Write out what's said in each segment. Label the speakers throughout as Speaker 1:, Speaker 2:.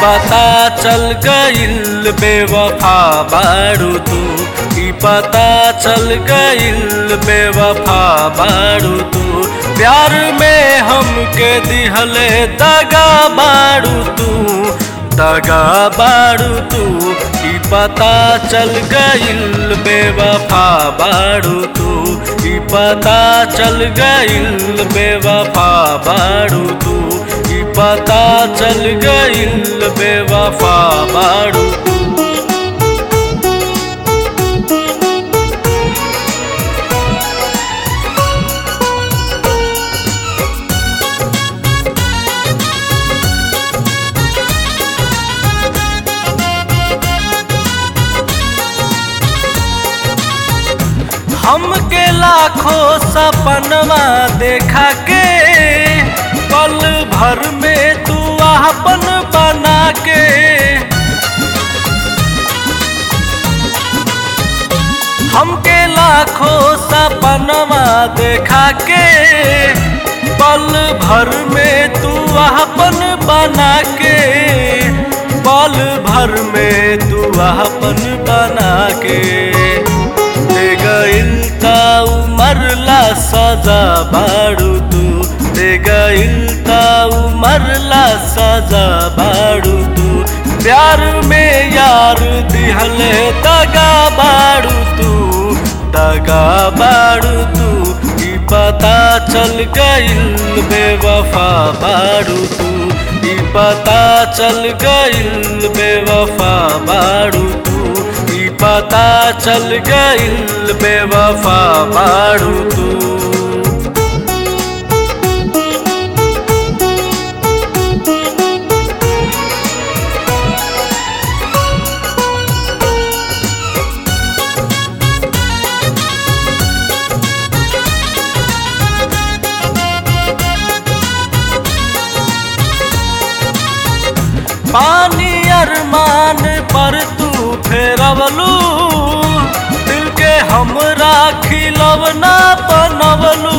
Speaker 1: पता चल गइल बेवफा बारू तू ई पता चल गइल बेवफा बारू तू प्यार में हमके दिहले दगा बारू तू दगा बारू तू ई पता चल गइल बेवफा बारू तू ई पता चल गइल बेवफा बारू तू ई पता चल गइल बेवफा बारू तू हमके लाखों सपनवा देखा के पल भर में तू आपन बना के हमके लाखों सपनवा देखा के पल भर में तू आपन बना के पल भर में तू आपन बना के दे गइल ता उमरला सजा बाड़ू तू दे गइल ता उमरला सजा बाड़ू तू प्यार में यार दिहले दगा बाड़ू तू दगा बाड़ू तू ई पता चल गइल बेवफा बाड़ू तू ई पता चल गइल बेवफा बाड़ू तू ई पता चल गइल बेवफा बाड़ू तू पानी अरमान पर तू फेरवलू दिल के हमरा खिलवना बनवलू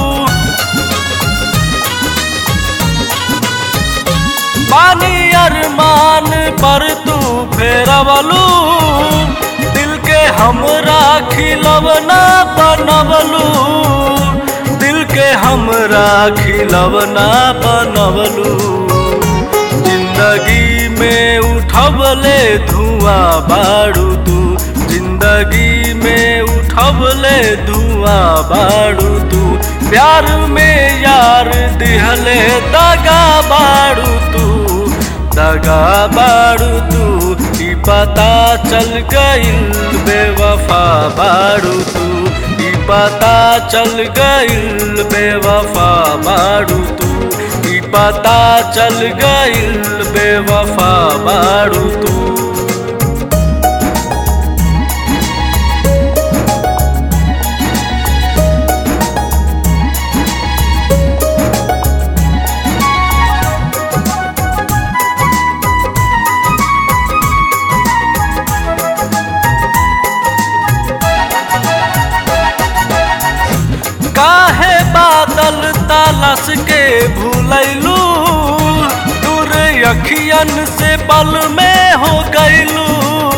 Speaker 1: पानी अरमान पर तू फेरवलू दिल के हमरा खिलवना बनवलू दिल के हमरा खिलवना बनवलू जिंदगी में उठबले धुआं बाड़ू तू जिंदगी में उठबले धुआं बाड़ू तू प्यार में यार दिहले दगा बाड़ू तू दगा बाड़ू तू ई पता चल गइल बेवफा बाड़ू तू ई पता चल गइल बेवफा बाड़ू तू ई पता चल गइल बेवफा बाड़ू तू काहे बादल तालस के भूलैलू दूर अखियन से पल में हो गईलू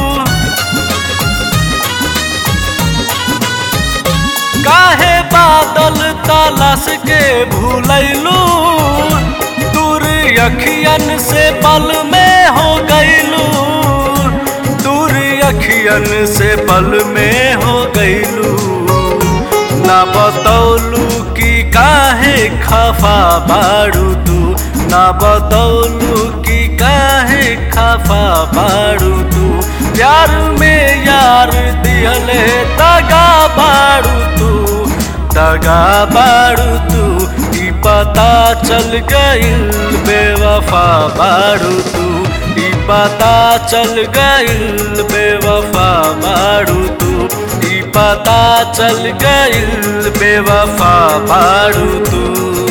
Speaker 1: काहे बादल तालस के भूलैलू दूर अखियन से पल में हो गईलू दूर अखियन से पल में हो गईलू ना बतौलू कि काहे खफा बाड़ू तू ना बतौलू कि काहे खफा बाड़ू तू प्यार में यार दिहले दगा बाड़ू तू दगा बाड़ू तू ई पता चल गइल बेवफा बाड़ू तू ई पता चल गइल बेवफा बाड़ू तू ई पता चल गइल बेवफा बाड़ू तू